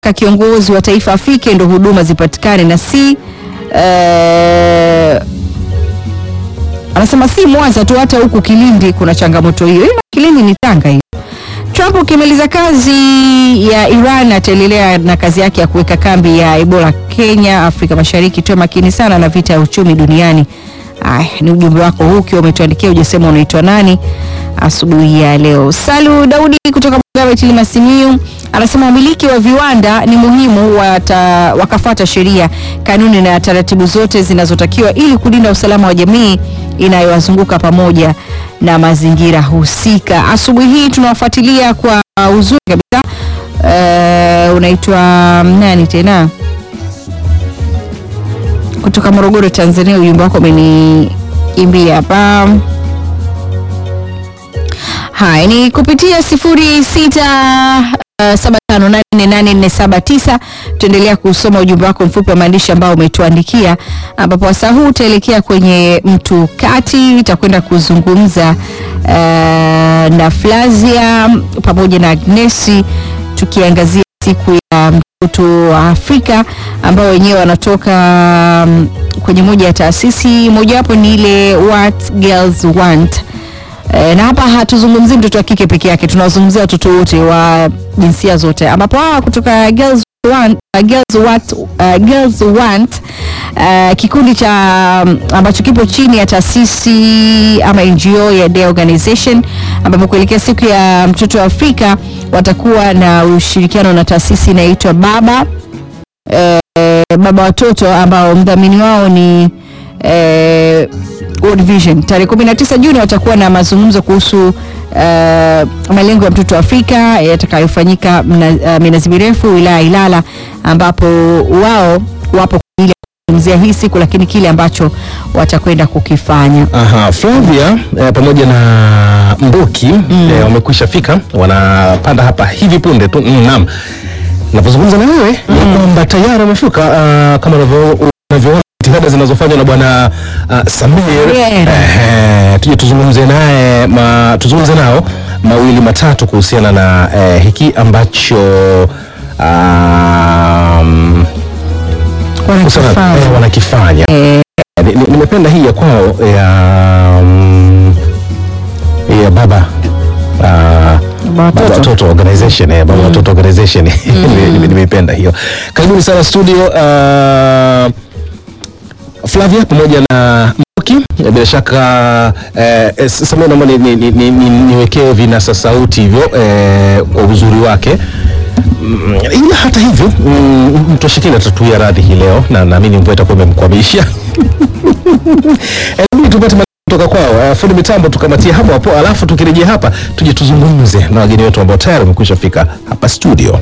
kiongozi wa taifa afike ndo huduma zipatikane na si eh, anasema si Mwanza tu, hata huku Kilindi kuna changamoto hiyo. Ila Kilindi ni Tanga hiyo. Trump ukimaliza kazi ya Iran ataendelea na kazi yake ya kuweka kambi ya Ebola Kenya, Afrika Mashariki. Tuwe makini sana na vita ya uchumi duniani. Ay, ni ujumbe wako huu ukiwa umetuandikia, hujasema unaitwa nani asubuhi ya leo. Salu Daudi kutoka Bugabe Tilima Simiyu anasema wamiliki wa viwanda ni muhimu wata, wakafuata sheria, kanuni na taratibu zote zinazotakiwa ili kulinda usalama wa jamii inayowazunguka pamoja na mazingira husika. Asubuhi hii tunawafuatilia kwa uzuri kabisa. Uh, unaitwa nani tena? Kutoka Morogoro, Tanzania. Ujumbe wako umeniimbia hapa. Haya, ni kupitia sifuri sita uh, saba tano nane nne nane nne saba tisa. Tuendelea kusoma ujumbe wako mfupi wa maandishi ambao umetuandikia, ambapo wasaa huu utaelekea kwenye mtu kati, itakwenda kuzungumza uh, na Flavia pamoja na Agnesi tukiangazia siku ya mtoto wa Afrika ambao wenyewe wanatoka um, kwenye moja ya taasisi mojawapo ni ile What Girls Want. E, na hapa hatuzungumzii mtoto wa kike peke yake, tunawazungumzia watoto wote wa jinsia zote, ambapo hawa kutoka Girls Want, uh, Girls Want, uh, Girls Want uh, kikundi cha um, ambacho kipo chini ya taasisi ama NGO ya Day Organization, ambapo kuelekea siku ya mtoto wa Afrika watakuwa na ushirikiano na taasisi inaitwa Baba eh, Baba Watoto ambao mdhamini wao ni eh, World Vision. Tarehe 19 Juni watakuwa na mazungumzo kuhusu uh, malengo ya mtoto wa Afrika yatakayofanyika mna, uh, minazi mirefu wilaya ya Ilala ambapo wao wapo kwa ajili ya kuzungumzia hii siku, lakini kile ambacho watakwenda kukifanya. Aha, Flavia eh, pamoja na Mboki eh, wamekwisha fika, wanapanda hapa hivi punde tu. Mm, naam, napozungumza na wewe ni kwamba tayari wamefika, ah, kama unavyo- unavyoona jitihada zinazofanywa na bwana ah, Samir. Yeah. Eh, tuje tuzungumze naye ma, tuzungumze nao mawili matatu kuhusiana na eh, hiki ambacho um, Wanakifanya. eh, wanakifanya Eh, Ni- ni- nimependa hii ya kwao ya mm, ya baba ah, Baba Watoto. Baba Watoto organization eh, baba watoto organization Nime- nime- nimeipenda hiyo karibuni sana studio ah, Flavia pamoja na Mboki Eh, bila shaka eh, eh, Samia naomba ni- ni- ni- ni- ni- niwekee vinasa sauti hivyo eh, kwa uzuri wake Mm, ila hata hivyo mm, mtoshekini atatuia radhi hii leo na naamini mvua itakuwa imemkwamisha Hebu tupate maneno kutoka kwao. Uh, fundi mitambo tukamatie hapo hapo, alafu tukirejea hapa tuje tuzungumze na wageni wetu ambao tayari wamekwisha fika hapa studio.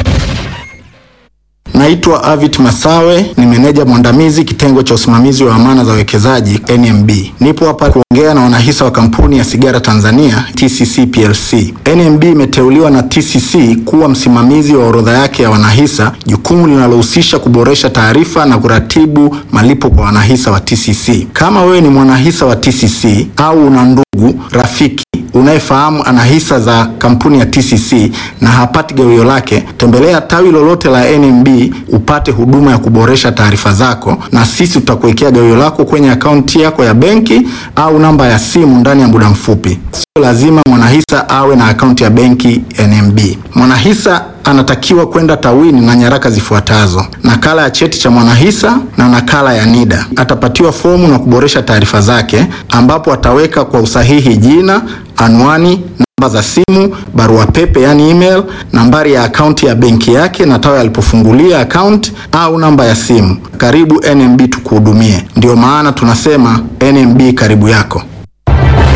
Naitwa Avit Masawe, ni meneja mwandamizi kitengo cha usimamizi wa amana za wawekezaji NMB. Nipo hapa kuongea na wanahisa wa kampuni ya sigara Tanzania TCC PLC. NMB imeteuliwa na TCC kuwa msimamizi wa orodha yake ya wanahisa, jukumu linalohusisha kuboresha taarifa na kuratibu malipo kwa wanahisa wa TCC. Kama wewe ni mwanahisa wa TCC au una ndugu rafiki unayefahamu ana hisa za kampuni ya TCC na hapati gawio lake, tembelea tawi lolote la NMB upate huduma ya kuboresha taarifa zako, na sisi tutakuwekea gawio lako kwenye akaunti yako ya benki au namba ya simu ndani ya muda mfupi. Sio lazima mwanahisa awe na akaunti ya benki NMB. Mwanahisa anatakiwa kwenda tawini na nyaraka zifuatazo: nakala ya cheti cha mwanahisa na nakala ya NIDA. Atapatiwa fomu na kuboresha taarifa zake, ambapo ataweka kwa usahihi jina, anwani, namba za simu, barua pepe yani email, nambari ya akaunti ya benki yake na tawi alipofungulia akaunti au namba ya simu. Karibu NMB tukuhudumie. Ndio maana tunasema NMB karibu yako.